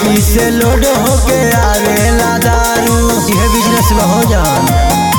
UP से load होके आवेला दारू यह बिजनेस में हो जान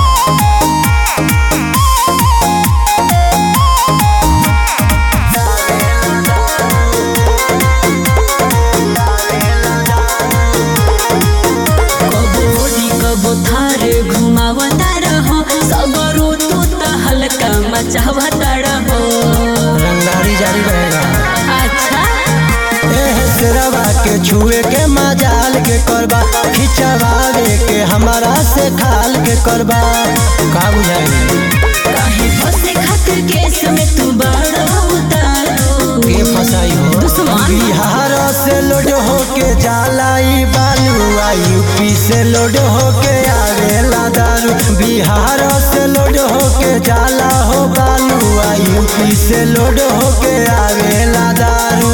कबो ओडी कबो थारे घुमावता रहो सगरो तू त हल्का मचावता रहो रंगदारी जारी रहेगा अच्छा एह सिरवा के छुए के मजाल के करबा खिंचवावे के हमारा से खाल के करबा का बुझाई काहे फसे खातिर केस में तू बड़ा उतारो के फसाई हो दुश्मन। बिहार से लोड होके जाला ई बालुआ यूपी से लोड होके आवेला दारू बिहार से लोड होके जाला हो बालुआ यूपी से लोड होके आवेला दारू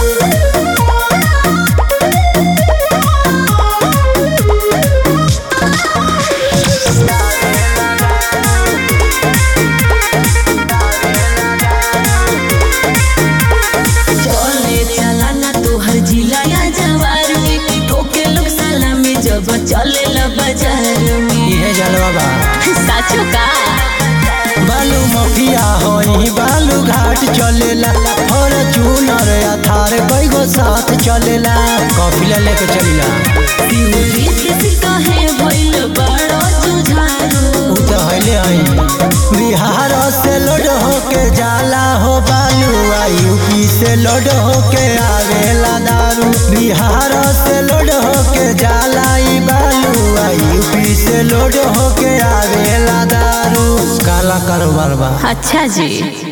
चले चला ना तोहर जिला या जवार में ठोके लोग साला में जब चले ला बाजार में इहे जलवा बा साचो का बालू मफिया होई बालू घाट चलेला फॉर्चूनर अथार कईगो साथ चलेला कॉफिला लेके चलिला दिउरी किसी कहे भइल बड़ो जुझारो उ तो हइले हई बिहार से लोड होके जाला हो बालू आ यूपी से लोड होके आवेला दारू बिहार से लोड होके जाला ई बालू आ यूपी से लोड होके आवेला दारू काला कारोबार बा अच्छा जी